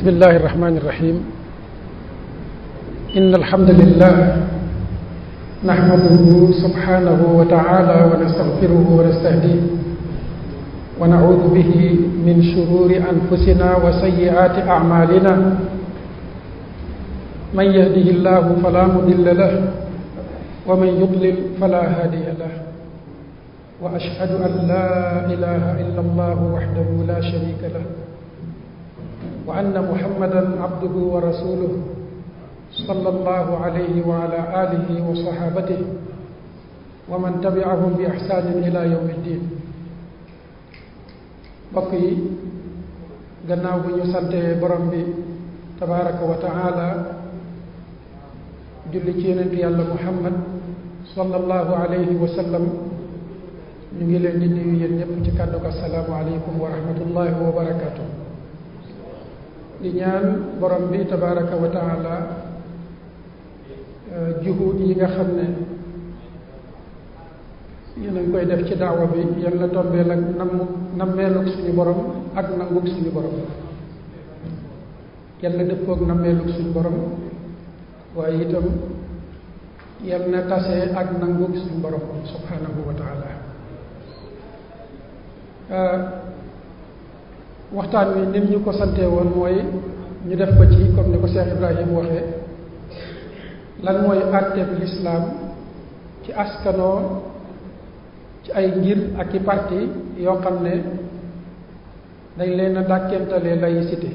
بسم الله الرحمن الرحيم إن الحمد لله نحمده سبحانه وتعالى ونستغفره ونستهديه ونعوذ به من شرور أنفسنا وسيئات أعمالنا من يهده الله فلا مضل له ومن يضلل فلا هادي له وأشهد أن لا إله إلا الله وحده لا شريك له وأن محمدا عبده ورسوله صلى الله عليه وعلى آله وصحابته ومن تبعهم بإحسان إلى يوم الدين mbokk yi gannaaw bu ñu sante borom bi tabaraka wa taala julli ci yonent yàlla muhammad sallallahu alayhi wa sallam ñu ngi leen di nuyu yéen ñëpp ci kàddu ko asalaamu aleykum wa rahmatullahi wa barakatuh di ñaan borom bi tabaraka wa taala juhud yi nga xam ne yéen a ngi koy def ci daawa bi yan la tombeel ak nam nammeelug suñu borom ak nangug suñu borom yan la dëppoog nammeelug suñu borom waaye itam yan na tase ak nangug suñu borom subhanahu wa taala waxtaan wi nit ñu ko sante woon mooy ñu def ko ci comme ni ko Cheikh Ibrahim waxee lan mooy àtteeb lislaam ci askanoo ci ay ngir ak i parti yoo xam ne dañ leen a dàkkentalee laïcité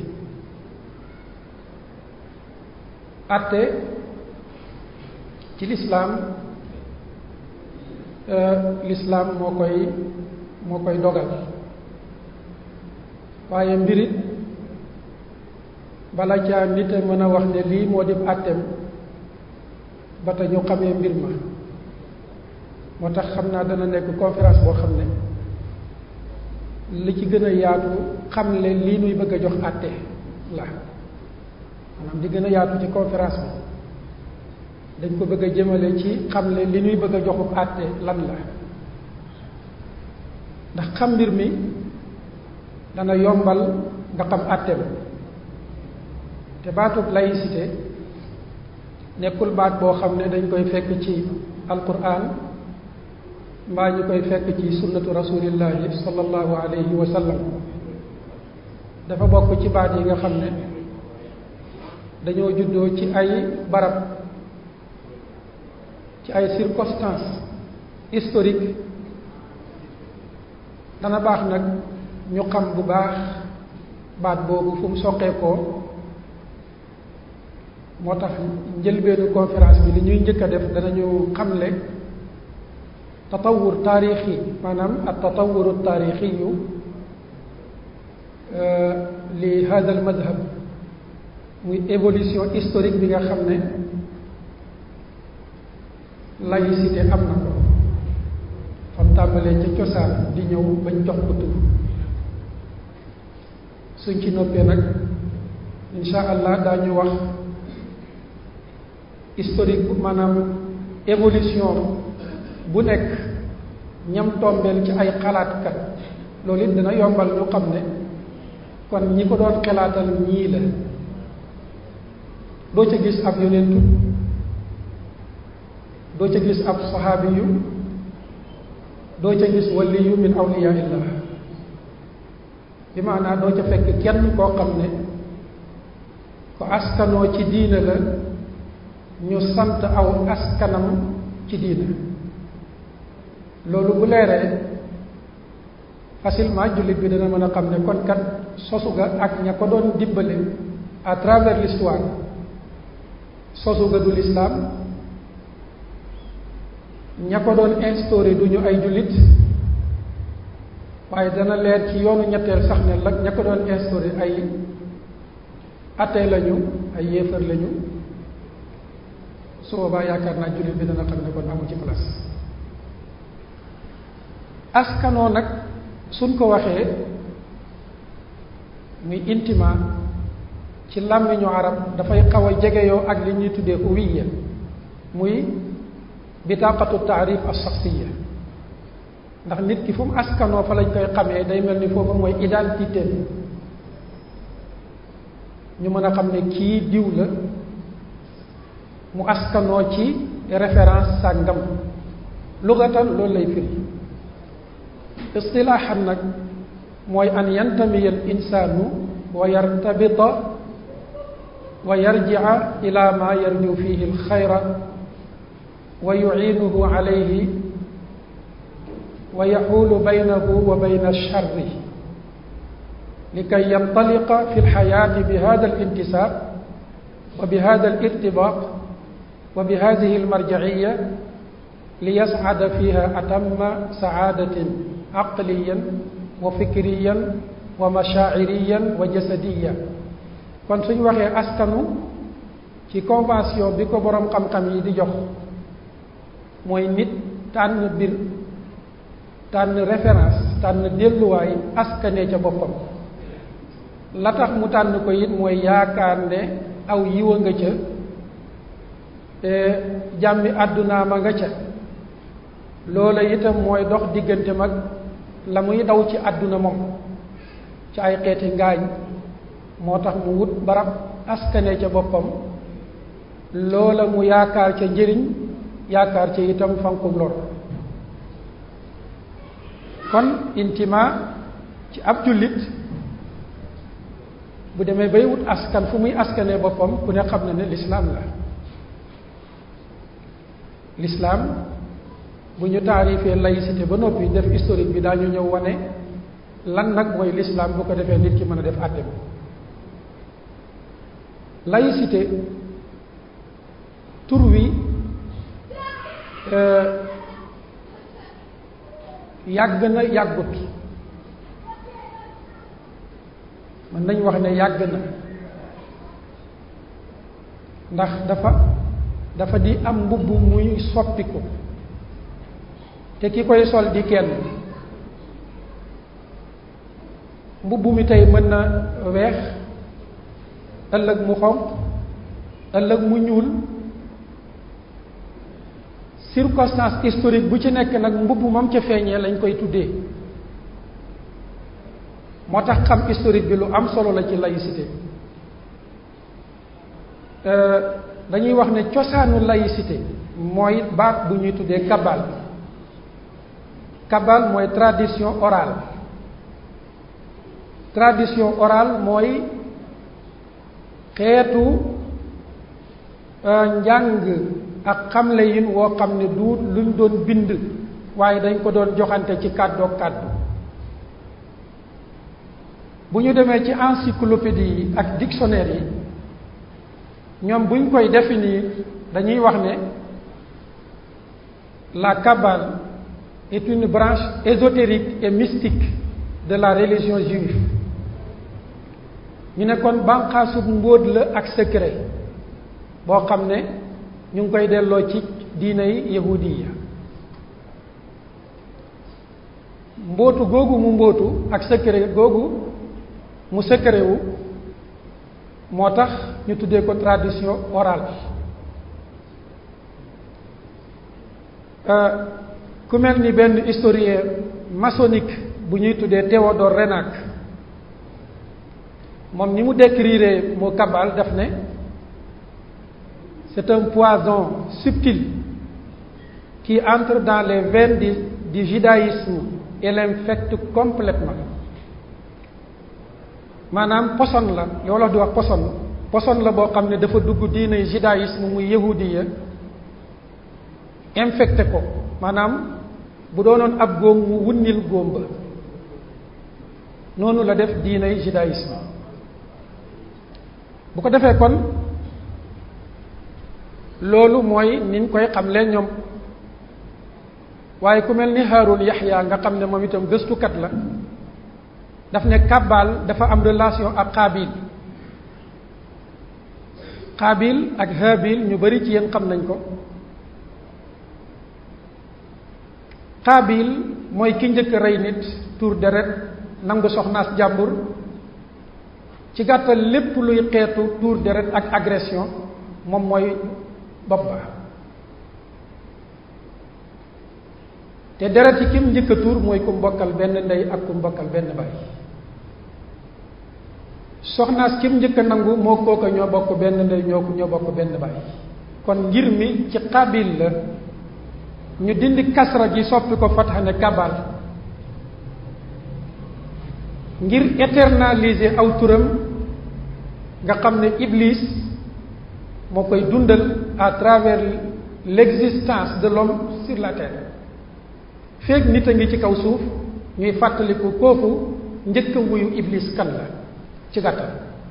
àtte ci lislaam lislaam moo koy moo koy dogal waaye mbirit bala caa nit a mën a wax ne lii moo dib àtteem ba te ñu xamee mbir ma moo tax xam naa dana nekk conférence boo xam ne li ci gën a yaatu xam le lii nuy bëgg a jox àtte la maanaam di gën a yaatu ci conférence bi dañ ko bëgg a jëmale ci xam le li nuy bëgg a joxu àtte lan la ndax xam mbir mi dana yombal nga xam àtte ba te baatub laïcité nekkul baat boo xam ne dañ koy fekk ci alquran mbaa ñu koy fekk ci sunnatu rasulillahi sallallahu alayhi wa sallam dafa bokk ci baat yi nga xam ne dañoo juddoo ci ay barab ci ay circonstances historiques dana baax nag ñu xam bu baax baat boobu fu mu soqeekoo moo tax njëlbeenu conférence bi li ñuy njëkk a def danañu xamle tatawur taarixi maanaam ak tatawuru taarixiyu li hada al madhab muy évolution historique bi nga xam ne laïcité am na ko fam tàmbalee ca cosaan di ñëw bañ jox ko tur suñ ci noppee nag insha allah daañu wax historique bu maanaam évolution bu nekk ñam tombeel ci ay xalaatkat loolu it dina yombal ñu xam ne kon ñi ko doon xalaatal ñii la doo ca gis ab yonentu doo ca gis ab saxaabi yu doo ca gis waliyu min awliya illah bi maanaa doo ca fekk kenn koo xam ne ko askanoo ci diina la ñu sant aw askanam ci diina loolu bu leeree facilement jullit bi dana mën a xam ne kon kat sosu ga ak ña ko doon dimbale à travers l'histoire sosu ga du l'islam ña ko doon instauré du ñu ay jullit waaye dana leer ci yoonu ñetteel sax ne la ña ko doon instauré ay atee lañu ay yéefar lañu su boobaa yaakaar naa jullit bi dana xam ne kon amu ci place askanoo nag suñ ko waxee muy intima ci làmmiñu arab dafay xaw a jegeyoo ak li ñuy tuddee huwiya muy bitaqatu taarif as shaxsiya ndax nit ki fu mu askanoo fa lañ koy xamee day mel ni foofu mooy identité ñu mën a xam ne kii diw la mu askanoo ci référence sàngam lugatan loolu lay firi istilaaxan nag mooy an yantamiya al insaanu wa yartabita wa yarjica ila ma yarju fihi alxayra wa yuciinuhu calayhi wa yaxuulu baynahu wa bayna alcharri likay yantaliqa fi alxayaati bi hada alintisaab wa bi hada alirtibaat wa bi hadihi almarjaciya liyascada fiha atamma sacaadatin aqliyan wa fikriyan wa mashaaciriyan wa jasadiya kon suñ waxee askanu ci convention bi ko boroom xam-xam yi di jox mooy nit tànn bir tànn référence tànn delluwaay askane ca boppam la tax mu tànn ko it mooy yaakaar ne aw yiwa nga ca jàmmi àddunaa ma nga ca loola itam mooy dox diggante mag la muy daw ci àdduna moom ci ay xeeti ngaañ moo tax mu wut barab askane ca boppam loola mu yaakaar ca njëriñ yaakaar ca itam fankum lor kon intima ci ab jullit bu demee bay wut askan fu muy askane boppam ku ne xam na ne lislaam la lislaam bu ñu taarifee laïcité ba noppi def historique bi daañu ñëw wane lan nag mooy lislaam bu ko defee nit ki mën a def àtte bi laïcité tur wi yàgg na yàggut mën nañ wax ne yàgg na ndax dafa dafa di am mbubb muy soppiku te ki koy sol di kenn mbubb mi tey mën na weex ëllëg mu xonq ëllëg mu ñuul circonstance historique bu ci nekk nag mbubb moom ca feeñee lañ koy tuddee moo tax xam historique bi lu am solo la ci laïcité dañuy wax ne cosaanu laïcité mooy baat bu ñuy tuddee kabal kabal mooy tradition orale tradition orale mooy xeetu njàng ak xamle yin woo xam ne du luñ doon bind waaye dañ ko doon joxante ci kàddoog kàddu bu ñu demee ci encyclopédie yi ak dictionnaire yi ñoom buñ koy définir dañuy wax ne la kabbale est une branche ésotérique et mystique de la religion juive ñu ne kon banqaasub mbóot la ak secret boo xam ne ñu ngi koy delloo ci diinay yahudiya mbóotu googu mu mbóotu ak secret googu mu secret wu moo tax ñu tuddee ko tradition orale ku mel ni benn historien maçonnique bu ñuy tuddee Théodore Renac moom ni mu décrire moo kabal daf ne c'est un poison subtil qui entre dans les veines du, du judaïsme et l'infecte complètement maanaam poson la yow la di wax poson poson la boo xam ne dafa dugg diine judaïsme muy yahudiya infecté ko maanaam bu doonoon ab góom mu wunnil góom ba noonu la def diinay judaïsme bu ko defee kon loolu mooy niñ koy xamle ñoom waaye ku mel ni Haarun Yaxya nga xam ne moom itam gëstukat la daf ne kàbbaal dafa am relation ak xaabil xaabil ak haabil ñu bari ci yéen xam nañ ko xaabil mooy ki njëkk rey nit tuur deret nangu soxnaas jàmbur ci gàttal lépp luy xeetu tuur deret ak agression moom mooy bopp ba te deret yi kim njëkk a tuur mooy ku mbokkal benn ndey ak ku mbokkal benn baay soxnaas kim njëkk a nangu moo kooka ñoo bokk benn ndey ñoo ñoo bokk benn baay kon ngir mi ci qabil la ñu dindi kasra gi soppi ko fatxa ne kabal ngir éternaliser aw turam nga xam ne iblis moo koy dundal à travers l'existence de l'homme sur la terre feeg nit a ngi ci kaw suuf ñuy fàttaliku kooku njëkk a wuyu iblis kan la ci gàttal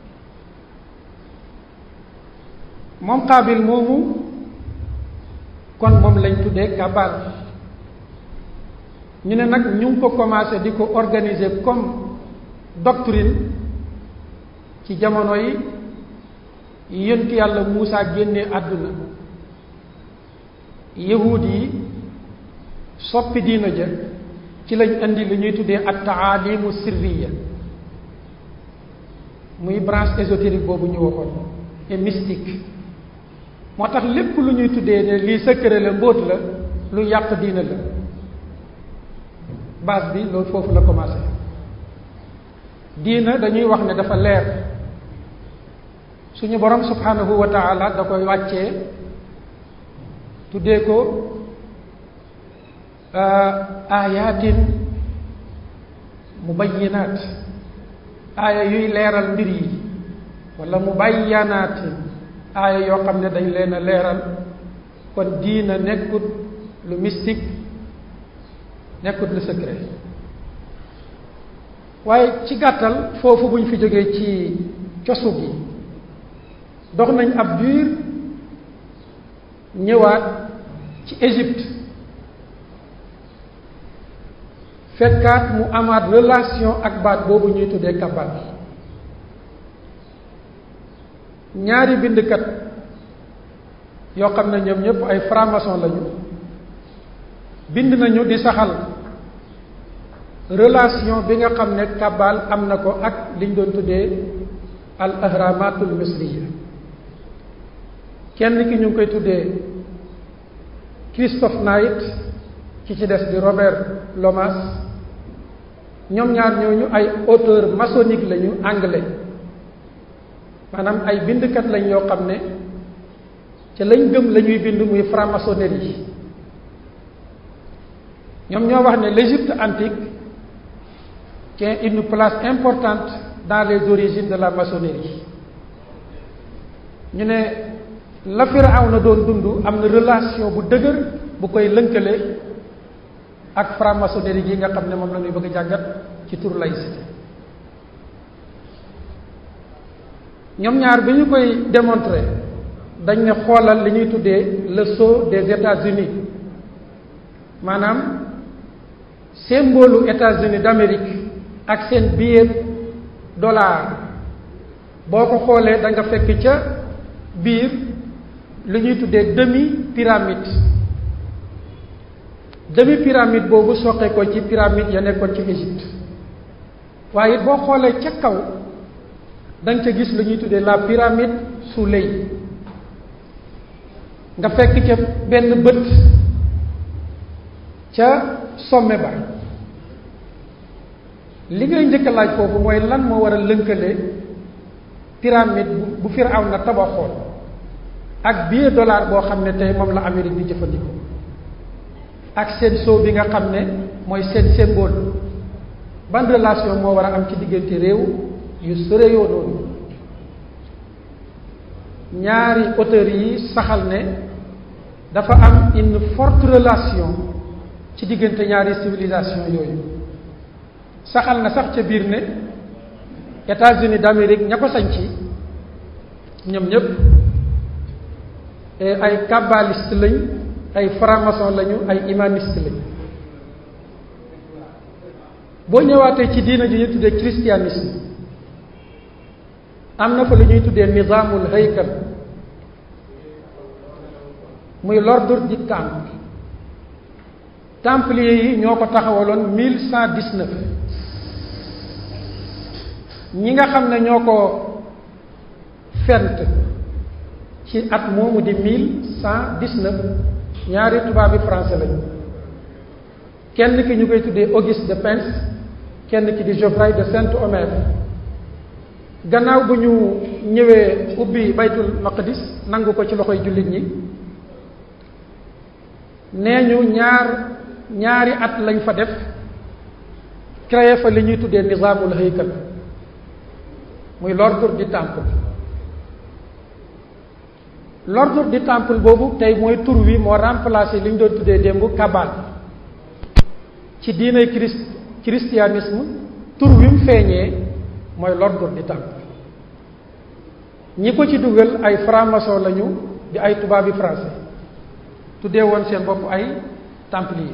moom xaabil moomu kon moom lañ tuddee kabal ñu ne nag ñu ngi ko commencé di ko organiser comme doctrine ci jamono yi yonent yàlla Muusa génnee àdduna yahuud yi soppi diina ja ci lañ indi li ñuy tuddee at taalimu sirriya muy branche ésotérique boobu ñu waxoon et mystique moo tax lépp lu ñuy tuddee ne lii secret la mbóot la lu yàq diina la base bi loolu foofu la commencé diina dañuy wax ne dafa leer suñu borom subhanahu wa taala da koy wàccee tuddee ko ayatin mubayyinaat aaya yuy leeral mbir yi wala mubayyanaatin aaya yoo xam ne dañ leen a leeral kon diina nekkut lu mystique nekkut lu secret waaye ci gàttal foofu buñ fi jógee ci cosu gi dox nañ ab diir ñëwaat ci Égypte fekkaat mu amaat relation ak baat boobu ñuy tuddee kabal ñaari bindkat yoo xam ne ñoom ñëpp ay franc-maçon lañu bind nañu di saxal relation bi nga xam ne kabal am na ko ak liñ doon tuddee al ahramatul misriya kenn ki ñu ngi koy tuddee Christophe Knight ki ci des di Robert Lomas ñoom ñaar ñooñu ay auteur maçonnique lañu anglais maanaam ay bindkat lañ yoo xam ne ca lañ gëm la ñuy bind muy franc-maçonnerie ñoom ñoo wax ne l'Égypte antique tient une place importante dans les origines de la maçonnerie ñu ne la Firawna doon dund am na relation bu dëgër bu koy lënkale ak franc-maçonnerie gi nga xam ne moom la ñuy bëgg a jàngat ci tur laïcité ñoom ñaar bi ñu koy démontrer dañ ne xoolal li ñuy tuddee le sceau des États-Unis maanaam symbole États-Unis d'Amérique ak seen billet dollar boo ko xoolee da nga fekk ca biir li ñuy tuddee demi pyramide demi pyramide boobu soqee ko ci pyramide ya nekkoon ci Égypte waaye boo xoolee ca kaw da nga ca gis lu ñuy tuddee la pyramide Soleil nga fekk ca benn bët ca sommet ba li ngay njëkk a laaj foofu mooy lan moo war a lënkale pyramide bu bu Firawna tabaxoon ak billet dollar boo xam ne tey moom la Amérique di jëfandikoo ak seen soo bi nga xam ne mooy seen symbole ban relation moo war a am ci diggante réew yu sore yoo noonu ñaari auteurs yi saxal ne dafa am une forte relation ci diggante ñaari civilisation yooyu saxal na sax ca biir ne États-Unis d'Amérique ña ko sañci ñoom ñëpp ay kabbaliste lañ ay franc-maçon lañu ay humaniste lañ boo ñëwaatee ci diina ji ñu tuddee christianisme am na fa lu ñuy tuddee nizamul haykal muy l'ordre du temple templiers yi ñoo ko taxawaloon mille cent dix-neuf ñi nga xam ne ñoo ko fent ci at moomu di mille cent dix-neuf ñaari tubaab bi français lañu kenn ki ñu koy tuddee Auguste de Pins kenn ki di Geoffroy de Saint-Omer gannaaw bu ñu ñëwee ubbi baytul maqdis nangu ko ci loxoy jullit ñi nee ñu ñaar ñaari at lañ fa def créé fa li ñuy tuddee nizaamul haykal muy l'ordre du temple l'ordre du temple boobu tey mooy tur wi moo remplacé li ñu doon tuddee démb kabal ci diinay christ christianisme tur wi mu feeñee mooy l'ordre du temple ñi ko ci dugal ay franc-maçon lañu di ay tubaabi français tuddee woon seen bopp ay templier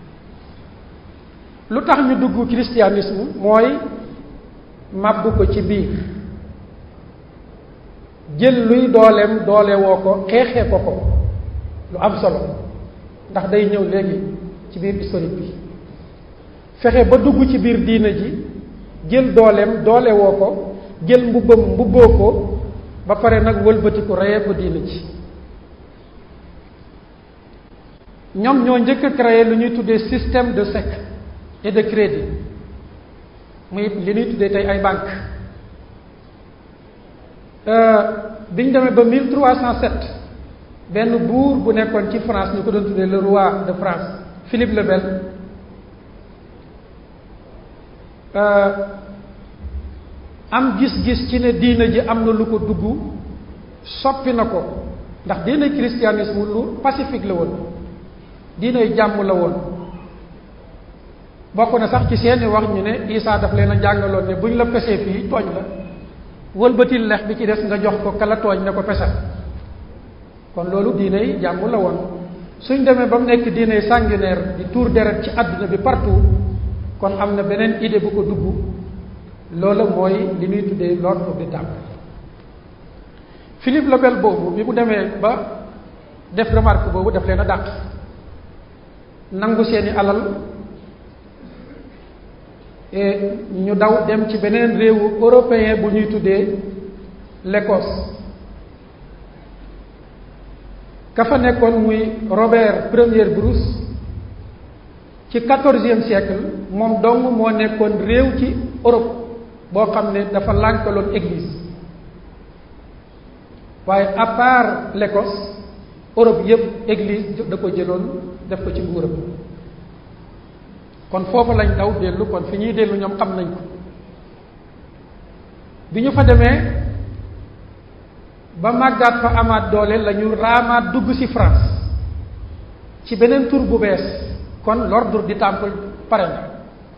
lu tax ñu dugg christianisme mooy màbbu ko ci biir jël luy dooleem doole woo ko xeexee ko ko lu am solo ndax day ñëw léegi ci biir historique bi fexe ba dugg ci biir diina ji jël dooleem doole woo ko jël mbubbam mbubboo ko ba pare nag wëlbatiku reyee ko diina ji ñoom ñoo njëkk a créé lu ñuy tuddee système de chèque et de crédit muy li ñuy tuddee tey ay banque biñ demee ba 1307 benn buur bu nekkoon ci France ñu ko doon tuddee le roi de France Philippe le Bel am gis-gis ci ne diina ji am na lu ko dugg soppi na ko ndax diina christianisme lu pacifique la woon diinay jàmm la woon bokk na sax ci seeni wax ñu ne Isaa daf leen a jàngaloon ne buñ la pesee fii tooñ la wëlbatil lex bi ci des nga jox ko kala tooñ ne ko pesal kon loolu diinay jàmm la woon suñ demee ba mu nekk diinay sanguinaire di tuur deret ci àdduna bi partout kon am na beneen idée bu ko dugg loola mooy li ñuy tuddee l'ordre du temple Philippe le Bel boobu bi mu demee ba def remarque boobu daf leen a dàq nangu seeni alal ñu daw dem ci beneen réewu européen bu ñuy tuddee l'Écosse ka fa nekkoon muy Robert Premier Bruce ci quatorzième siècle moom dong moo nekkoon réew ci Europe boo xam ne dafa lànkaloon église waaye à part l'Écosse Europe yépp église da ko jëloon def ko ci nguuram kon foofu lañ daw dellu kon fi ñuy dellu ñoom xam nañ ko bi ñu fa demee ba màggaat fa amaat doole la ñu raamaat dugg ci France ci beneen tur bu bees kon l'ordre du temple pare na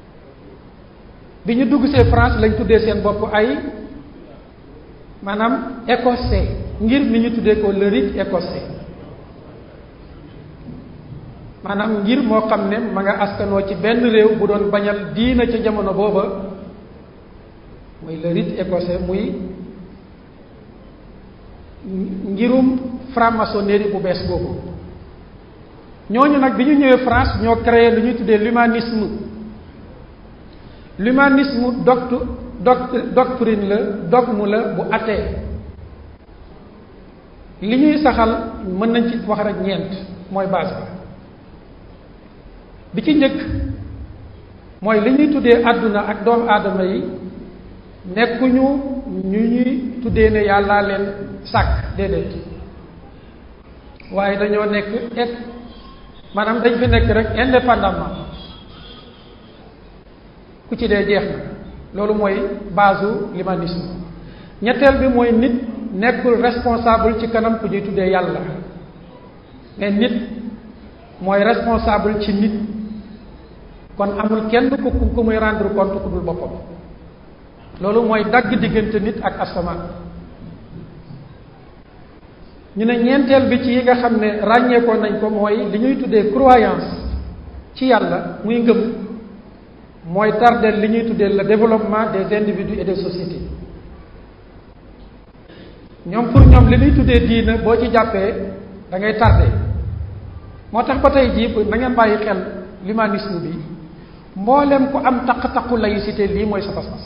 bi ñu dugg see France lañ tuddee seen bopp ay maanaam écossais ngir ni ñu tuddee ko le rite écossais maanaam ngir moo xam ne ma nga askanoo ci benn réew bu doon bañal diina ca jamono booba muy le rite écossais muy ngirum franc-maçonnerie bu bees boobu ñooñu nag bi ñu ñëwee France ñoo créé lu ñuy tuddee l'humanisme l'humanisme doct doct doctrine la dogme la bu athée li ñuy saxal mën nañ ci wax rek ñeent mooy base ba bi ci njëkk mooy li ñuy tuddee àdduna ak doomu aadama yi nekkuñu ñu ñuy tuddee ne yàllaa leen sàkk déedéet waaye dañoo nekk et maanaam dañ fi nekk rek indépendamment ku ci dee jeex na loolu mooy base l'humanisme ñetteel bi mooy nit nekkul responsable ci kanam ku ñuy tuddee yàlla mais nit mooy responsable ci nit kon amul kenn ku ku muy rendre compte ku dul boppam loolu mooy dagg diggante nit ak asamaan ñu ne ñeenteel bi ci yi nga xam ne ràññeekoo nañ ko mooy li ñuy tuddee croyance ci yàlla muy ngëm mooy tardeel li ñuy tuddee le développement des individus et des sociétés ñoom pour ñoom li ñuy tuddee diina boo ci jàppee da ngay tardé moo tax ba tey jii na ngeen bàyyi xel l'humanisme bi mboolem ku am taq-taqu laïcité lii mooy sa pas-pas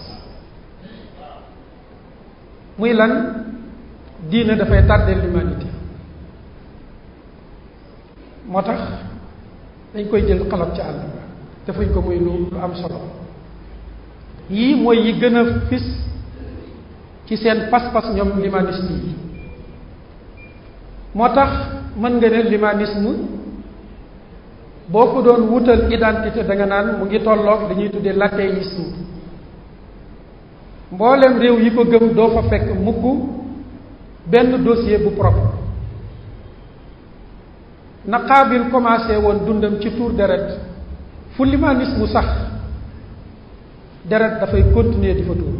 muy lan diina dafay tardeel l'humanité moo tax dañ koy jël xalab ca àll ba defuñ ko muy lu lu am solo yii mooy yi gën a fis ci seen pas-pas ñoom limanisme yi moo tax mën nga ne limanisme boo ko doon wutal identité da nga naan mu ngi tolloog li ñuy tuddee l'athéisme mboolem réew yi ko gëm doo fa fekk mukk benn dossier bu propre na Qaabil commencé woon dundam ci tuur deret fu limanisme sax deret dafay continuer di fa tuur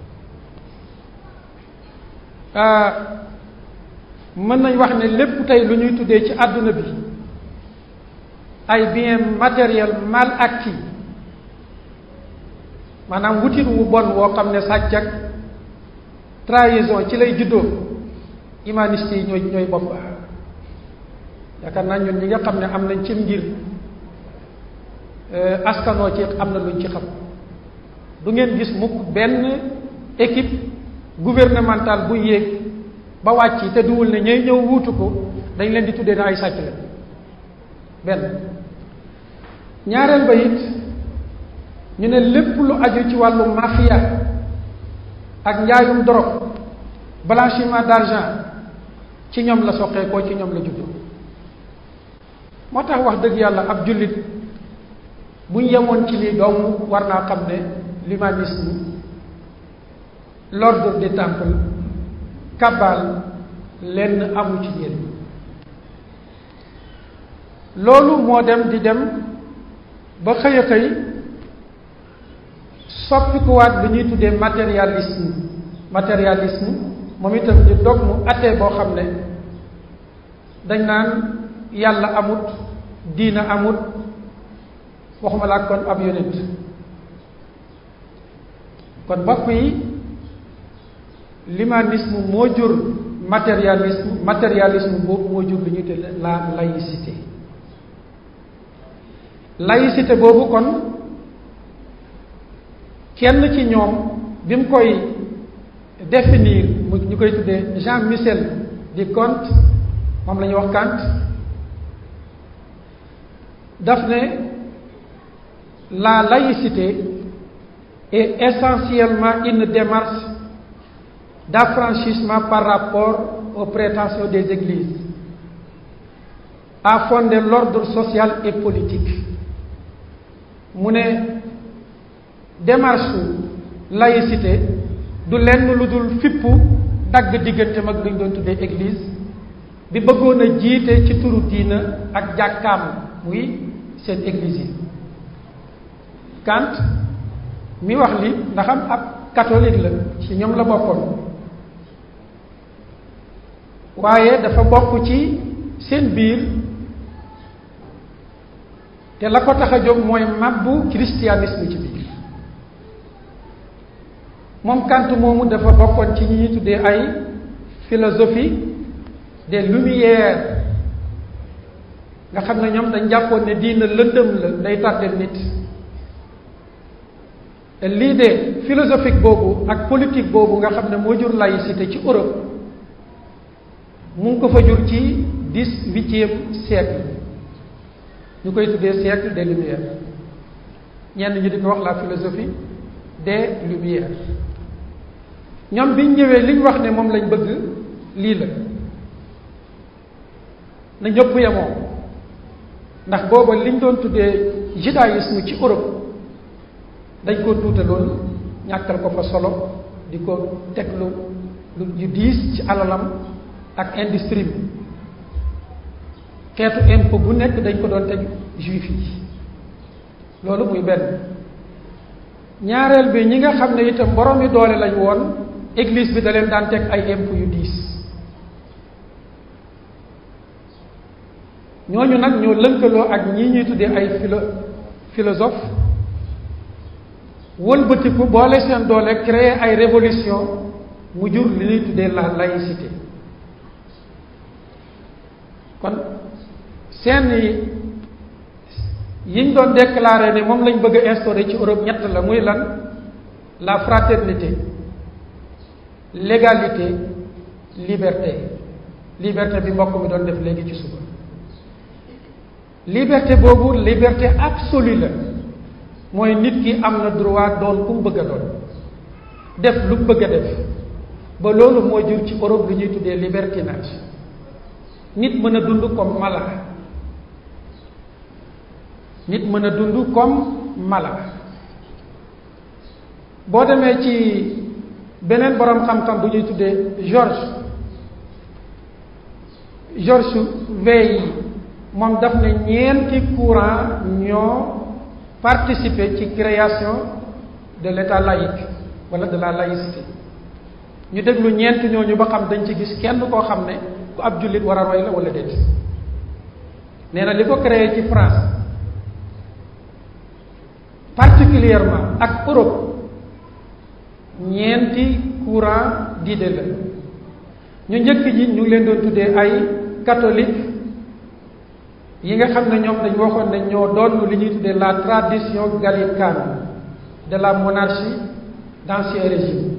mën nañ wax ne lépp tey lu ñuy tuddee ci àdduna bi ay bien matériel mal acquis maanaam wutin wu bon woo xam ne sàcc ak trahison ci lay juddoo humaniste yi ñooy ñooy bopp yaakaar naa ñun ñi nga xam ne am nañ cim ngir askanoo ci am na luñ ci xam du ngeen gis mukk benn équipe gouvernementale bu yéeg ba wàcc te duwul ne ñooy ñëw wuutu ko dañ leen di tuddee na ay sàcc la benn ñaareel ba it ñu ne lépp lu aju ci wàllu mafia ak njaayum drogue blanchiment d'argent ci ñoom la soqee ko ci ñoom la juddoo moo tax wax dëgg yàlla ab jullit bu ñu yemoon ci lii doomu war naa xam ne l'humanisme l'ordre des temples kabbal lenn amu ci yéen loolu moo dem di dem ba xëy a xëy soppikuwaat lu ñuy tuddee matérialisme matérialisme moom itam di dog mu attee boo xam ne dañ naan yàlla amut diina amut waxuma laa kon ab yonent kon mbokk yi l'humanisme moo jur matérialisme matérialisme boobu moo jur lu ñuy tuddee la laïcité laïcité boobu kon kenn ci ñoom bi mu koy définir mu ñu koy tuddee Jean Michel di Kant moom la ñuy wax Kant daf ne la laïcité est essentiellement une démarche d'affranchissement par rapport aux prétentions des églises à fonder l'ordre social et politique mu ne démarche laïcité du lenn lu dul fippu dagg diggante mag lu ñu doon tuddee église bi bëggoon a jiite ci turu diina ak jàkkaam muy seen église yi Kant mi wax li ndax am ab catholique la ci ñoom la bokkoon waaye dafa bokk ci seen biir te la ko tax a jóg mooy mabbu christianisme ci biir moom Kant moomu dafa bokkoon ci ñi ñuy tuddee ay philosophie des lumières nga xam ne ñoom dañ jàppoon ne diina lëndëm la day tardel nit te lii de philosophique boobu ak politique boobu nga xam ne moo jur laïcité ci Europe mu ngi ko fa jur ci dix-huitième siècle ñu koy tuddee siècle des lumières ñenn ñi di ko wax la philosophie des lumières ñoom biñ ñëwee liñ wax ne moom lañ bëgg lii la na ñëpp yemoo ndax booba liñ doon tuddee judaïsme ci Europe dañ ko tuutaloon ñàkkal ko fa solo di ko teg lu lu yu diis ci alalam ak industrie bi xeetu impôt bu nekk dañ ko doon teg juif yi loolu muy benn ñaareel bi ñi nga xam ne itam borom yi doole lañ woon église bi da leen daan teg ay impôt yu diis ñooñu nag ñoo lënkaloo ak ñii ñuy tuddee ay philo philosophe wëlbatiku boole seen doole créer ay révolution mu jur li ñuy tuddee la laïcité kon seen yiñ doon déclaré ne moom lañ bëgg a instaurer ci Europe ñett la muy lan la fraternité l'égalité liberté liberté bi mbokk mi doon def léegi ci suba liberté boobu liberté absolue la mooy nit ki am na droit doon ku mu bëgg a doon def lu mu bëgg a def ba loolu moo jur ci Europe lu ñuy tuddee libertinage nit mën a dund comme mala nit mën a dund comme mala boo demee ci beneen boroom xam-xam bu ñuy tuddee George George Weah moom daf ne ñeenti courant ñoo participer ci création de l'état laïque wala de la laïcité ñu déglu ñeent ñooñu ba xam dañ ci gis kenn koo xam ne ku ab jullit war a roy la wala déet nee na li ko créé ci France particulièrement ak Europe ñeenti courant d'idée la ñu njëkk ñi ñu ngi leen doon tuddee ay catholique yi nga xam ne ñoom dañ waxoon ne ñoo doon li ñuy tuddee la tradition gallicane de la monarchie d'ancien régime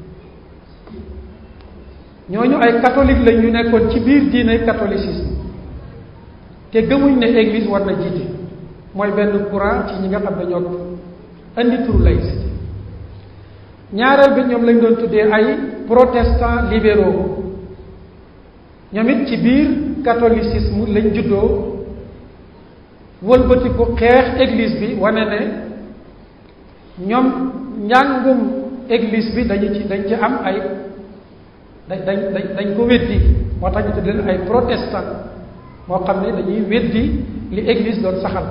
ñooñu ay catholique lañ ñu nekkoon ci biir diine catholicisme te gëmuñ ne église war na jiite mooy benn courant ci ñi nga xam ne ñoo indi turu laïcité ñaareel bi ñoom lañ doon tuddee ay protestants libéraux ñoom it ci biir catholicisme lañ juddoo wëlbatiku xeex église bi wane ne ñoom njàngum église bi dañu ci dañ ci am ay dañ dañ dañ dañ ko weddi moo tax ñu tudd leen ay protestant moo xam ne dañuy weddi li église doon saxal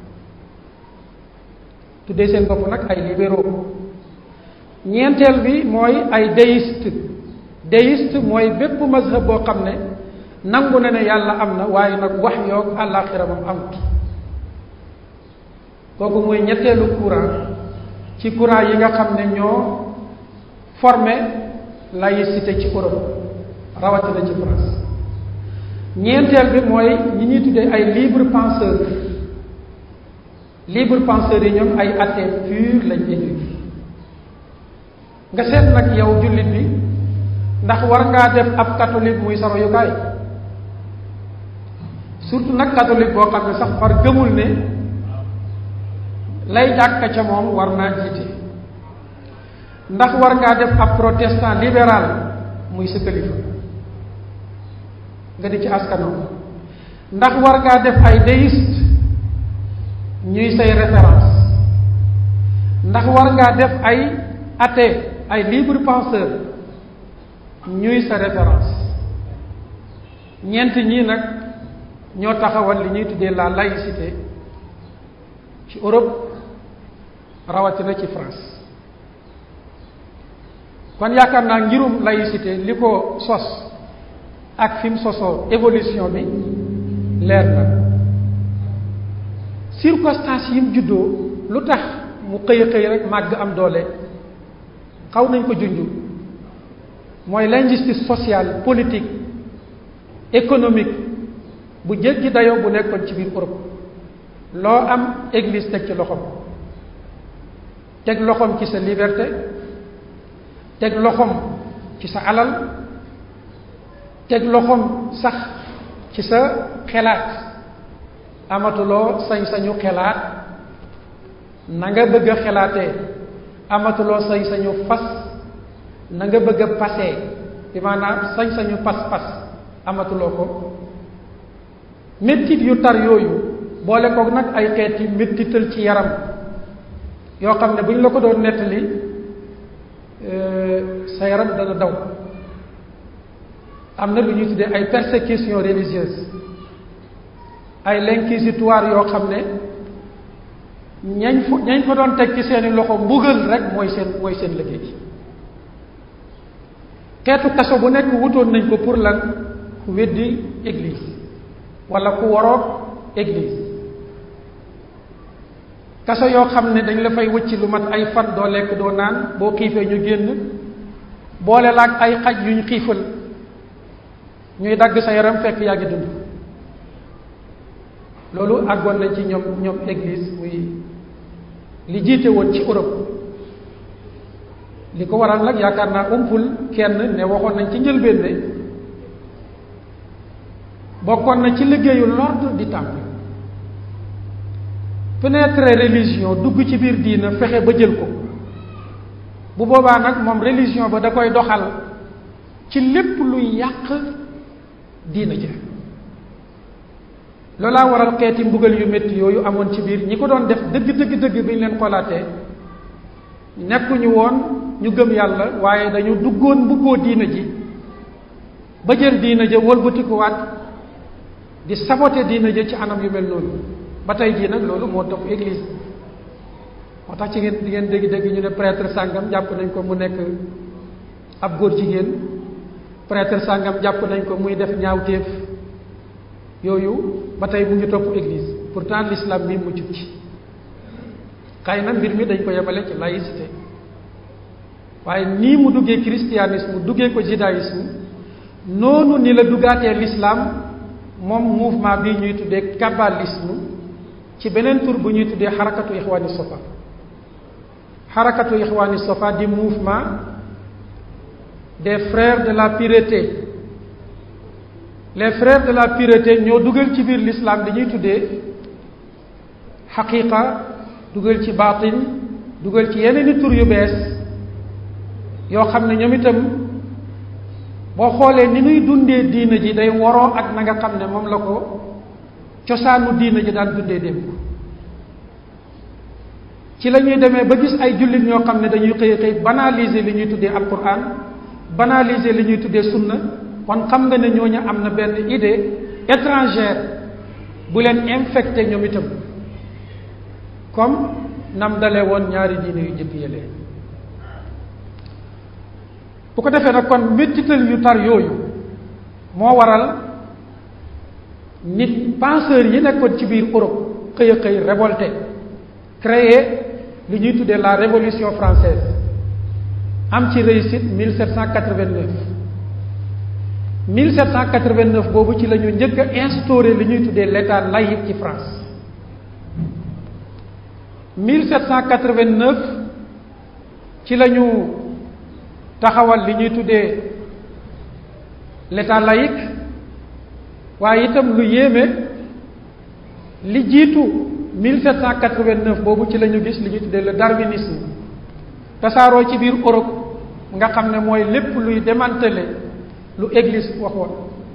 tuddee seen bopp nag ay libéraux ñeenteel bi mooy ay déiste déiste mooy bépp mazhab boo xam ne nangu na ne yàlla am na waaye nag wax yoog àllaaxira moom amut kooku mooy ñetteelu courant ci courant yi nga xam ne ñoo formé laïcité ci Europe rawatina ci France ñeenteel bi mooy ñi ñuy tuddee ay libre penseur libre penseurs yi ñoom ay athée pur lañ éduqué nga seet nag yow jullit bi ndax war ngaa def ab catholique muy sa royukaay surtout nag catholique boo xam ne sax far gëmul ne lay jàkka ca moom war naa jiite ndax war ngaa def ab protestant libéral muy sa kilifa nga di ci askanoo ndax war ngaa def ay déiste ñuy say référence ndax war ngaa def ay athée ay libre penseur ñuy sa référence ñeent ñii nag ñoo taxawal li ñuy tuddee la laïcité ci Europe rawatina ci France kon yaakaar naa ngirum laïcité li ko sos ak fi mu sosoo évolution bi leer na circonstances yi mu juddoo lu tax mu xëy xëy rek màgg am doole xaw nañ ko junj mooy l'injustice sociale politique économique bu jéggi dayoo bu nekkoon ci biir Europe loo am église teg ci loxoom teg loxoom ci sa liberté teg loxoom ci sa alal teg loxoom sax ci sa xelaat amatuloo sañ-sañu xelaat na nga bëgg a xelaatee amatuloo sañ-sañu fas na nga bëgg a pasee bi maanaam sañ-sañu pas-pas amatuloo ko méttit yu tar yooyu boole koog nag ay xeeti méttital ci yaram yoo xam ne bu ñu la ko doon nettali sa yaram dana daw am na lu ñuy tuddee ay persécution religieuse ay l'inquisitoire yoo xam ne ñañ fa ñañ fa doon teg ci seeni loxo mbugal rek mooy seen mooy seen liggéey xeetu kaso bu nekk wutoon nañ ko pour lan ku weddi église wala ku waroog église kaso yoo xam ne dañ la fay wëcc lu mat ay fan doo lekk doo naan boo xiifee ñu génn boole laag ay xaj yuñ xiifal ñuy dagg sa yaram fekk yaa ngi dund loolu àggoon nañ ci ñoom ñoom église muy li jiite woon ci Europe li ko waral nag yaakaar naa umpul kenn ne waxoon nañ ci njëlbéen ne bokkoon na ci liggéeyu l'ordre du temple pénétrer religion dugg ci biir diina fexe ba jël ko bu boobaa nag moom religion ba da koy doxal ci lépp luy yàq diina ja loolaa waral xeeti mbugal yu métti yooyu amoon ci biir ñi ko doon def dëgg dëgg dëgg bi ñu leen xoolaatee nekkuñu woon ñu gëm yàlla waaye dañu duggoon mbubboo diina ji ba jël diina ja wëlbatikuwaat di saboter diina ja ci anam yu mel noonu ba tey jii nag loolu moo topp église moo tax ci ngeen di ngeen dégg-dégg ñu ne prêtre sàngam jàpp nañ ko mu nekk ab góor jigéen prêtre sàngam jàpp nañ ko muy def ñaawteef yooyu ba tey mu ngi topp église pourtant l'islam mi mu jub ci xëy na mbir mi dañ ko yemale ci laïcité waaye nii mu duggee christianisme duggee ko judaïsme noonu ni la duggaatee l'islam moom mouvement bi ñuy tuddee kabbalisme ci beneen tur bu ñuy tuddee xarakatu ixwaani sofa xarakatu ixwaani sofa di mouvement des frères de la pureté les frères de la pureté ñoo dugal ci biir l'islam di ñuy tuddee xaqiqa dugal ci baatin dugal ci yeneen i tur yu bees yoo xam ne ñoom itam boo xoolee ni nuy dundee diina ji day woroo ak na nga xam ne moom la ko cosaanu diina ji daan dundee démb ci la ñuy demee ba gis ay jullit ñoo xam ne dañuy xëy xëy banaliser li ñuy tuddee alquran banaliser li ñuy tuddee sunna kon xam nga ne ñooñu am na benn idée étrangère bu leen infecté ñoom itam comme nam dale woon ñaari diine yu jëkk yële bu ko defee nag kon méttital yu tar yooyu moo waral nit penseurs yi nekkoon ci biir Europe xëy a xëy révolté créer li ñuy tuddee la révolution française am ci réussite 1789 1789 boobu ci la ñu njëkk a instauré li ñuy tuddee l'état laïque ci France 1789 ci la ñu taxawal li ñuy tuddee l'état laïque waaye itam lu yéeme li jiitu 1789 boobu ci la ñu gis li ñuy tuddee le darwinisme tasaaroo ci biir Europe nga xam ne mooy lépp luy démanteler lu église waxoon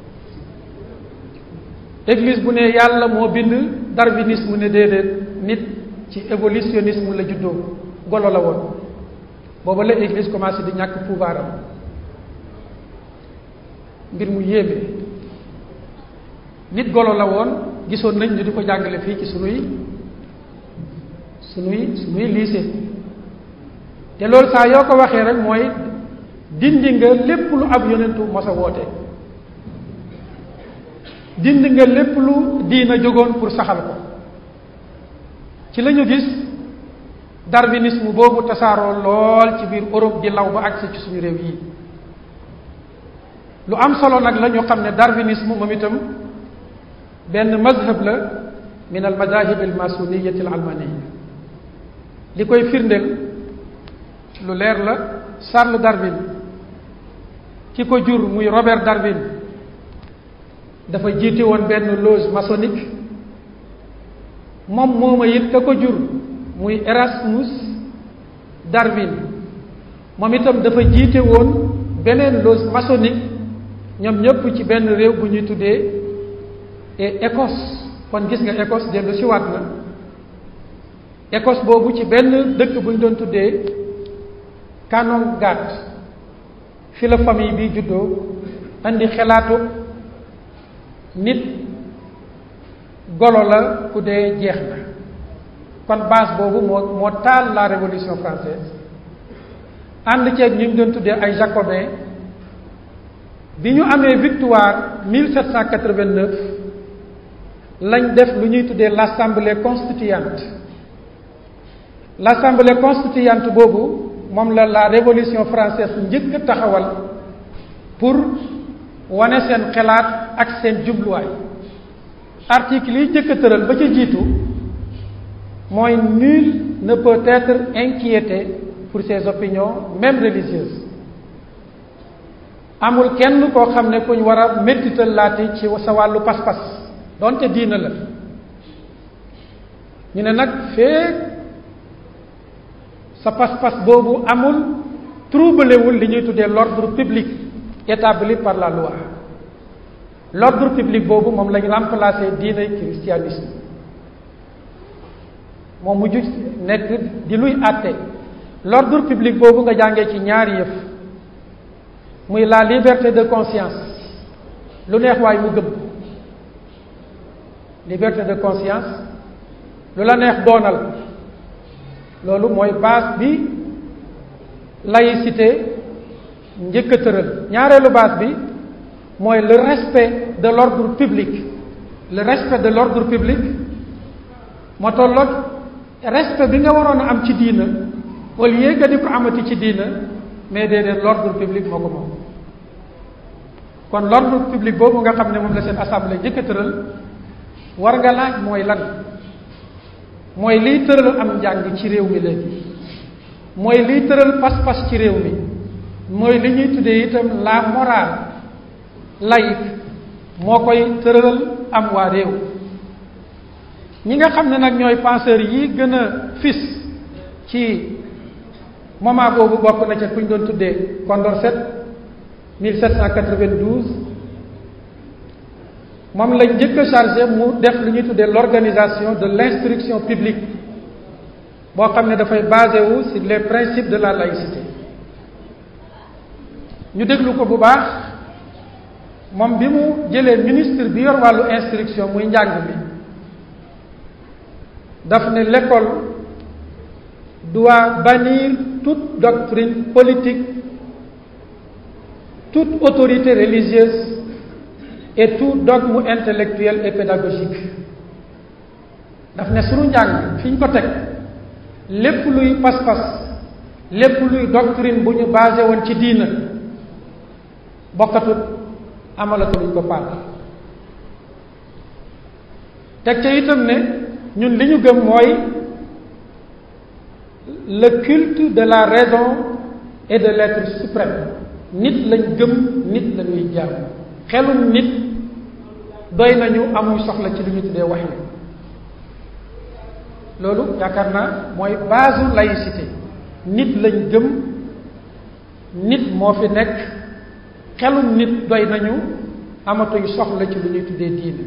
église bu ne yàlla moo bind darwinisme ne déedéet nit ci évolutionnisme la juddoo golo la woon booba la église commencé di ñàkk pouvoir am mbir mu yéeme nit golo la woon gisoon nañ ñu di ko jàngale fii ci sunuy sunuy sunuy lycée te loolu saa yoo ko waxee rek mooy dindi nga lépp lu ab yonentu mos a woote dindi nga lépp lu diina jógoon pour saxal ko ci la ñu gis darwinisme boobu tasaaroo lool ci biir Europe di law ba agsi ci suñu réew yi lu am solo nag la ñu xam ne darwinisme moom itam benn mazhab la min al madahib al masuniyati al almaniya li koy firndeel lu leer la Charles Darwin ki ko jur muy Robert Darwin dafa jiite woon benn loge maçonnique moom mooma it ka ko jur muy Erasmus Darwin moom itam dafa jiite woon beneen loge maçonnique ñoom ñëpp ci benn réew bu ñuy tuddee et Écosse kon gis nga Écosse dellu si waat na Écosse boobu ci benn dëkk bu ñu doon tuddee Canongate fi la famille bi juddoo andi xelaatu nit golo la ku dee jeex na kon base boobu moo moo taal la révolution française ànd ceeg ñu ngi doon tuddee ay jacobins bi ñu amee victoire 1789 lañ def lu ñuy tuddee l'assemblée constituante l'assemblée constituante boobu moom la la révolution française njëkk a taxawal pour wane seen xalaat ak seen jubluwaay article yi njëkk a tëral ba ca jiitu mooy nul ne peut être inquiété pour ses opinions même religieuses amul kenn koo xam ne kuñ war a méttital laati ci sa wàllu pas-pas donte diina la ñu ne nag feek sa pas-pas boobu amul troublewul li ñuy tuddee l'ordre public établi par la loi l'ordre public boobu moom lañ remplacé diine christianisme moom mujj nekk di luy àtte l'ordre public boobu nga jàngee ci ñaari yëf muy la liberté de conscience lu neex waay mu gëm liberté de conscience lu la neex doonal loolu mooy base bi laïcité njëkk a tëral ñaareelu base bi mooy le respect de l'ordre public le respect de l'ordre public moo tolloog respect bi nga waroon a am ci diina au lieu que di ko amati ci diina mais déedéet l'ordre public moo ko moom kon l'ordre public boobu nga xam ne moom la seen assemblée njëkk a tëral war nga laaj mooy lan mooy liy tëral am njàng ci réew mi léegi mooy liy tëral pas-pas ci réew mi mooy li ñuy tuddee itam la morale laïque moo koy tëralal am waa réew ñi nga xam ne nag ñooy penseurs yi gën a fis ci moment boobu bokk na ca ku ñu doon tuddee Condorcet 1792 moom lañ njëkk a chargé mu def lu ñuy tuddee l'organisation de l'instruction publique boo xam ne dafay basé wu sur les principes de la laïcité ñu déglu ko bu baax moom bi mu jëlee ministre bi yor wàllu instruction muy njàng mi daf ne l'école doit bannir toute doctrine politique toute autorité religieuse et tout dogme intellectuel et pédagogique daf ne sunu njàng fi ñu ko teg lépp luy pas-pas lépp luy doctrine bu ñu basé woon ci diina bokkatut amalatuñ ko paal teg ca itam ne ñun li ñu gëm mooy le culte de la raison et de l'être suprême nit lañ gëm nit la ñuy jàmm xelum nit doy nañu amuñ soxla ci li ñu tuddee wax yi loolu yaakaar naa mooy base laïcité nit lañ gëm nit moo fi nekk xelum nit doy nañu amatuñ soxla ci lu ñuy tuddee diine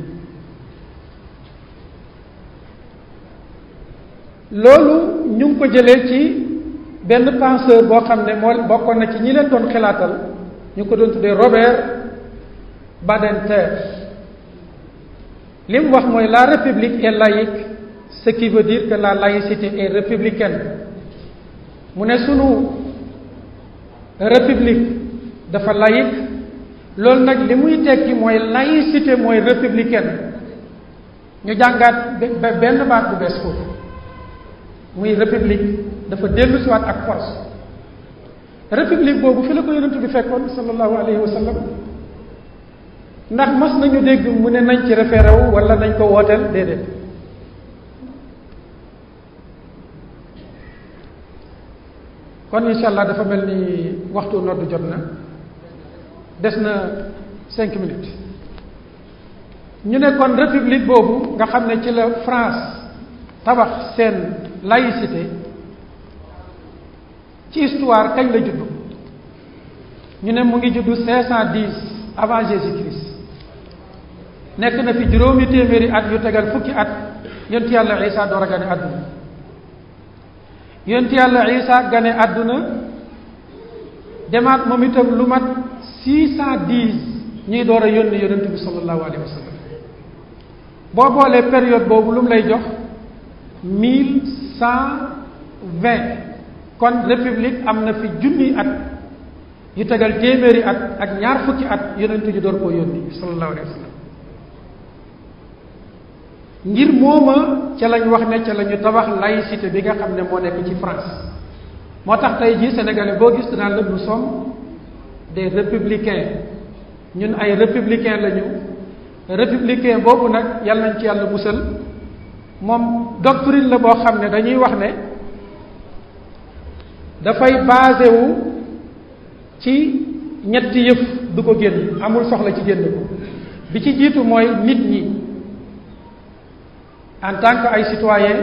loolu ñu ngi ko jëlee ci benn penseur boo xam ne moo bokkoon na ci ñi leen doon xalaatal ñu ko doon tuddee Robert Badinter li mu wax mooy la république est laïque ce qui veut dire que la laïcité est républicaine mu ne sunu république dafa laïque loolu nag li muy tekki mooy laïcité mooy républicaine ñu jàngaat benn baat bu bees foofu muy république dafa dellu siwaat ak force république boobu fi la ko yonent bi fekkoon sallallahu alayhi wa sallam ndax mas nañu dégg mu ne nañ ci référé wu wala nañ ko wooteel déedéet kon incha allah dafa mel ni waxtu noddu jot na des na cinq minutes ñu ne kon république boobu nga xam ne ci la France tabax seen laïcité ci histoire kañ la juddu ñu ne mu ngi juddu cinq cent dix avant Jésus-Christ nekk na fi juróomi téeméeri at yu tegal fukki at yonent yàlla Isa door a gane àdduna yonent yàlla Isa gane àdduna demaat moom itam lu mat six cent dix ñuy door a yónni yonent bi sallallahu alayhi wa sallam boo boolee période boobu lu mu lay jox mille cent vingt kon république am na fi junni at yu tegal téeméeri at ak ñaar fukki at yonent ji door koo yónni sallallahu alayhi wa sallam ngir mooma ca lañ wax ne ca la ñu tabax laïcité bi nga xam ne moo nekk ci France moo tax tey jii sénégalais boo gis dinaa la nous sommes des républicains ñun ay républicains lañu républicain boobu nag yàlla nañ ci yàlla musal moom doctrine la boo xam ne dañuy wax ne dafay basé wu ci ñetti yëf du ko génn amul soxla ci génn ko bi ci jiitu mooy nit ñi en tant que ay citoyen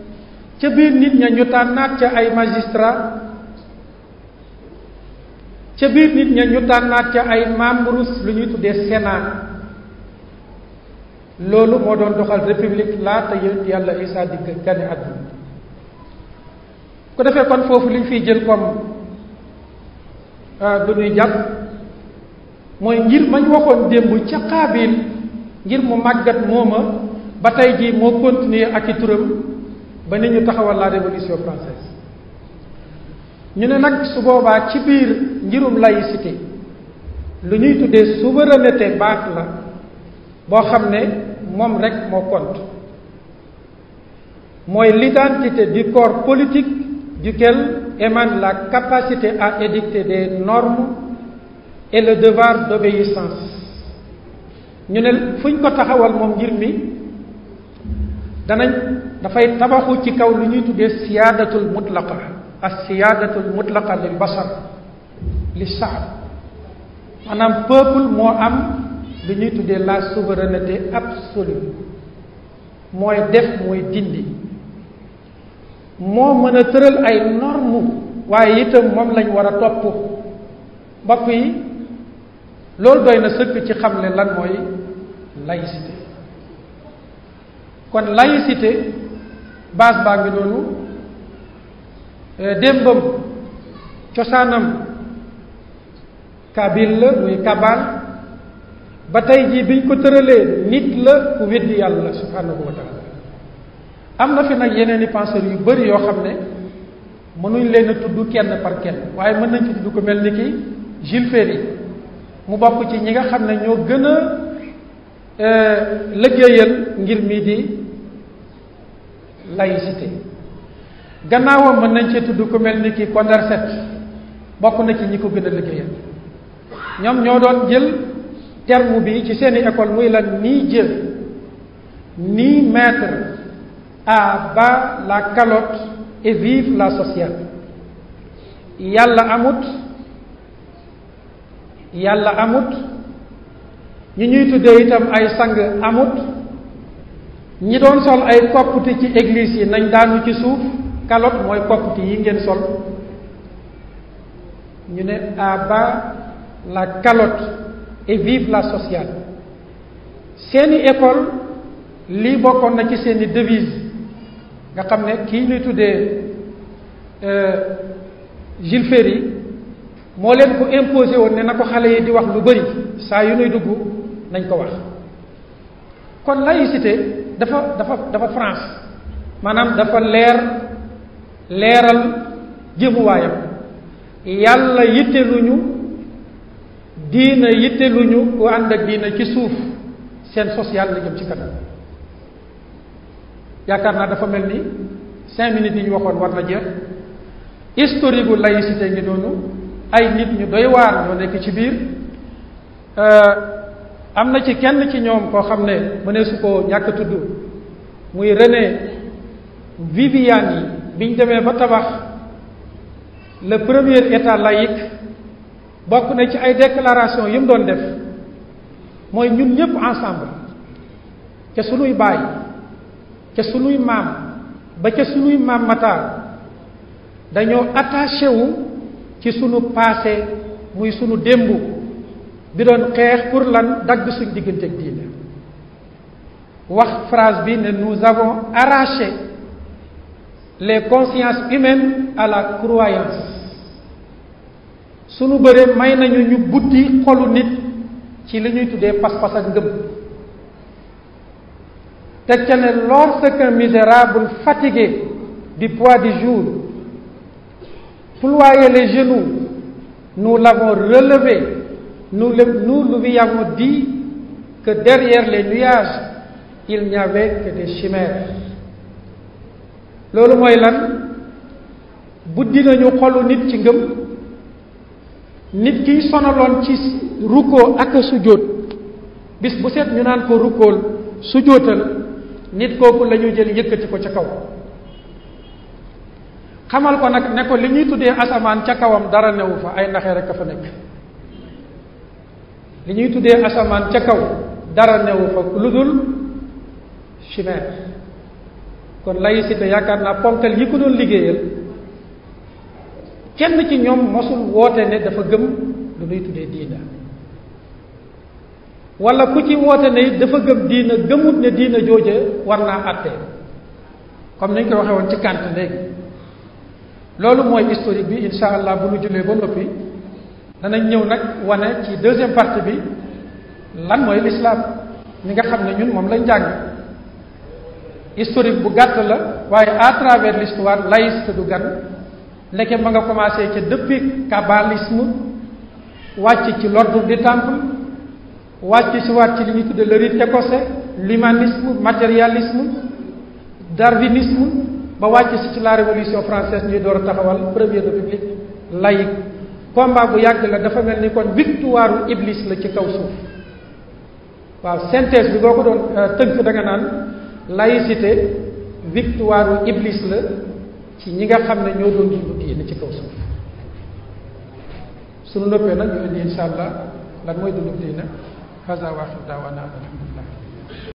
ca biir nit ña ñu tànnaat ca ay magistrat ca biir nit ña ñu tànnaat ca ay membres lu ñuy tuddee sénat loolu moo doon doxal république laata yonent yàlla Isa di gane àdduna ko defee kon foofu li ñu fiy jël comme lu ñuy jàpp mooy ngir mañ waxoon démb ca Qaabil ngir mu màggat mooma ba tey jii moo continuer ak i turam ba ni ñu taxawal la révolution française ñu ne nag su boobaa ci biir ngirum laïcité lu ñuy tuddee souveraineté baax la boo xam ne moom rek moo compte mooy l'identité du corps politique duquel émane la capacité à édicter des normes et le devoir d'obéissance ñu ne fu ñu ko taxawal moom ngir mi danañ dafay tabaxu ci kaw lu ñuy tuddee siyaadatul mutlaqa as siyaadatul mutlaqa lil basar li saab maanaam peuple moo am lu ñuy tuddee la souveraineté absolue mooy def mooy dindi moo mën a tëral ay norme waaye itam moom lañ war a topp mbokk yi loolu doy na sëkk ci xamle lan mooy laïcité kon laïcité base baa ngi noonu démbam cosaanam kabil la muy kabal ba tey jii biñ ko tëralee nit la ku weddi yàlla subhanahu wa taala am na fi nag yeneen i penseurs yu bëri yoo xam ne mënuñ leen a tudd kenn par kenn waaye mën nañ ci tudd ko mel ni ki Jules Ferry mu bokk ci ñi nga xam ne ñoo gën a liggéeyal ngir mii di laïcité gannaawam mën nañ cee tudd ko mel ni ki Condorcet bokk na ci ñi ko gën a liggéeyal ñoom ñoo doon jël terme bi ci seeni école muy la ni Dieu ni maître à bas la calotte et vive la sociale yàlla amut yàlla amut ñi ñuy tuddee itam ay sang amut ñi doon sol ay koppati ci église yi nañ daanu ci suuf calotte mooy koppati yi ngeen sol ñu ne à bas la calotte et vive la sociale seeni école lii bokkoon na ci seeni devise nga xam ne kii ñuy tuddee Jules Ferry moo leen ko imposé woon ne na ko xale yi di wax lu bari saa yu nuy dugg nañ ko wax kon laïcité dafa dafa dafa France maanaam dafa leer leeral jëmuwaayam yàlla yitteluñu diina yitteluñu ku ànd ak diina ci suuf seen social la jëm ci kanam yaakaar naa dafa mel ni cinq minutes yi ñu waxoon war na jeex historique gu laïcité ngi noonu ay nit ñu doy waar ñoo nekk ci biir am na ci kenn ci ñoom koo xam ne mënee su ko ñàkk tudd muy René Viviani yi biñ demee ba tabax le premier état laïque bokk na ci ay déclaration yi mu doon def mooy ñun ñëpp ensemble ca sunuy baay ca sunuy maam ba ca sunuy maam mataar dañoo attaché wu ci sunu passé muy sunu démb bi doon xeex pour lan dagg suñ diggante ak diine wax phrase bi ne nous avons arraché les consciences humaines à la croyance sunu bëree may nañu ñu buddi xolu nit ci li ñuy tuddee pas-pas ak ngëm teg ca ne lorsqu'un misérable fatigué du poids du jour ployait les genoux nous l'avons relevé nous le, nous lui avons dit que derrière les nuages il n'y avait que des chimères loolu mooy lan buddi nañu xolu nit ci ngëm nit kiy sonaloon ci rukkoo ak sujjóot bis bu set ñu naan ko rukkool sujjóotal nit kooku la ñu jël yëkkati ko ca kaw xamal ko nag ne ko li ñuy tuddee asamaan ca kawam dara newu fa ay naxee rek a fa nekk li ñuy tuddee asamaan ca kaw dara newu fa lu dul chimère kon laïcité yaakaar naa ponkal yi ko doon liggéeyal kenn ci ñoom mosul woote ne dafa gëm lu nuy tuddee diina wala ku ci woote ne dafa gëm diina gëmut ne diina jooje war naa àtte comme ni ñu ko waxee woon ci Kant léegi loolu mooy historique bi insha allah bu nu jullee ba noppi danañ ñëw nag wane ci deuxième partie bi lan mooy l'islam ñi nga xam ne ñun moom lañ jàng historique bu gàtt la waaye à travers l'histoire laïcité du gan ndeke ma nga commencé ca depuis kabbalisme wàcc ci l'ordre du temple wàcc si waat ci li ñuy tudde le rite écossais l'humanisme matérialisme darwinisme ba wàcc si ci la révolution française ñuy door a taxawal première république laïque combat bu yàgg la dafa mel ni kon victoire iblis la ci kaw suuf waaw synthèse bi boo ko doon tënk da nga naan laïcité victoire iblis la ci ñi nga xam ne ñoo doon dund diine ci kaw suuf suñu noppee nag ñu indi insha allah lan mooy dund diine hasa waaxir daawaana alhamdulillah